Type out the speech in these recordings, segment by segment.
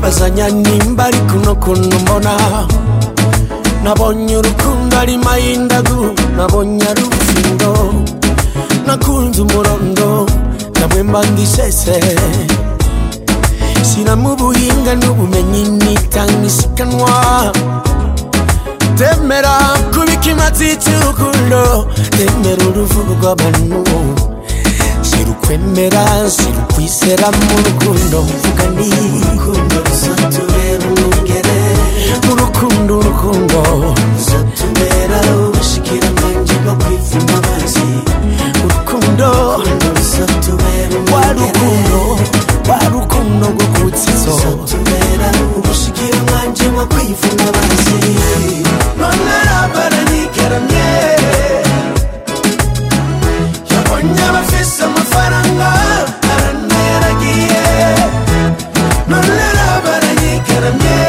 nibazanya nimba ari kuno kuntu mbona nabonye urukundo ari mayindagu nabonye ari ubufindo nakunze umurondo namwe mba ndisese shyiramo ubuhinga n'ubumenyi nitanga isiganwa temera kubika imatsi cy'urukundo temera uruvugo rw'abantu shyira ukwemera shyira ukwizera mu rukundo mvuga ni urukundo ruzatubera umwungere urukundo urukundo ruzatubera ubushikiranganji bwo kwivuna amazi urukundo ruzatubera wa rukundo wa rukundo rwo kutsizo ruzatubera ubushikiranganji bwo kwivuna amazi none arabara nikaramye yabonye abafise amafaranga aranayaragiye none arabara nikaramye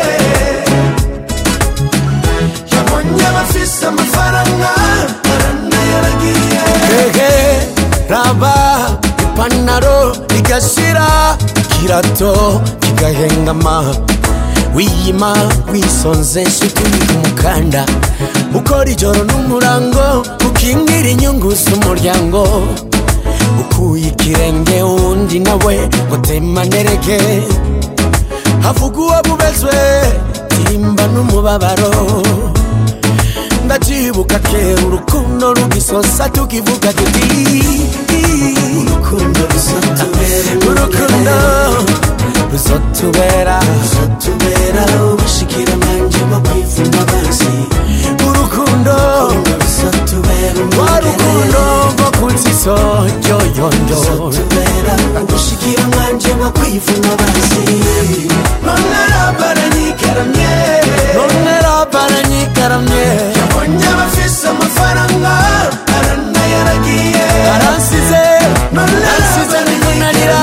yabonye abafise amafaranga aranayaragiye hehe raba ipantaro igashira ikirato kigahengama wiyima wisonze nshuti umukanda ukora ijoro n'umurango ukingira inyungu z'umuryango ukuye ikirenge uwundi nawe ngo temanereke havuga uwo bubezwe timba n'umubabaro ndacyibuka kera urukundo rugisosa tukivuga tuti urukundo ruzatubera urukundo ruzatubera ruzatubera ubushikiranganji bwo kwivuna amazi urukundo ruzatubera rwa rukundo rwo kunzizo yoyoyo ruzatubera ubushikiranganji bwo kwivuna amazi none arabara nikaramye none arabara nikaramye yabonye abafise amafaranga aranayaragiye aransize aransize niko narira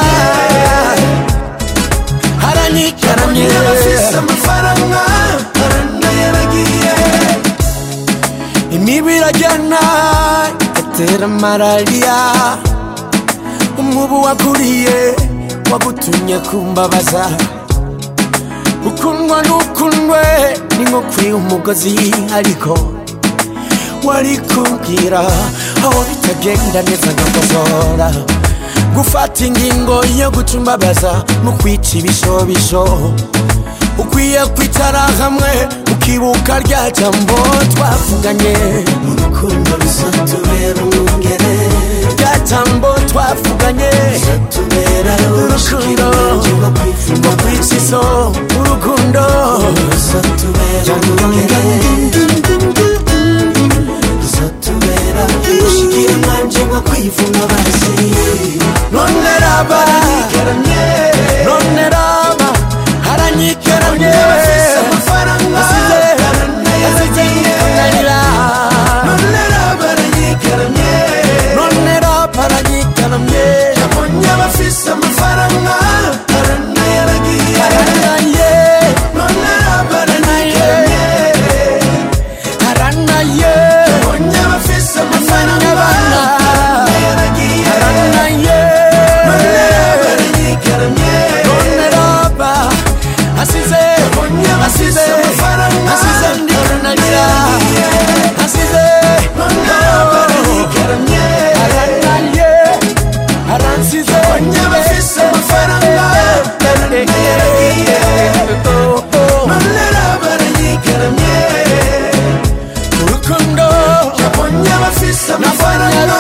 haranyikaramye abafise amafaranga aranayaragiye imibu irajyana igatera malariya umubu wakuriye wagutumye kumbabaza ukundwa n'ukundwe ni nko kuri umugozi ariko wari kumbwira aho bitagenda neza nkakosora gufata ingingo yo gucumbabaza mu kwica ibishobisho ukwiye kwicara hamwe ukibuka rya jambo twavuganye urukundo ruzatubera umwungere rya jambo twavuganye ruzatubera urukundo rwo kwica iso urukundo ruzatubera umwungere ruzatubera ubushikiranganji bwo kwivuna amazi none raba none raba haranyikeramye amafaranga asize ananira none raba aranyikeramye none raba aranyikeramye yabonye abafise amafaranga aranayaragiye aranaye none raba aranyikeramye aranaye yabonye abafise amafaranga aranayaragiye aranaye none raba aranyikeramye none raba asize asize asize ndikananira asize aranaye aransize abafise amafaranga aranayaragiye none raba aranyikeramye urukundo yabonye abafise amafaranga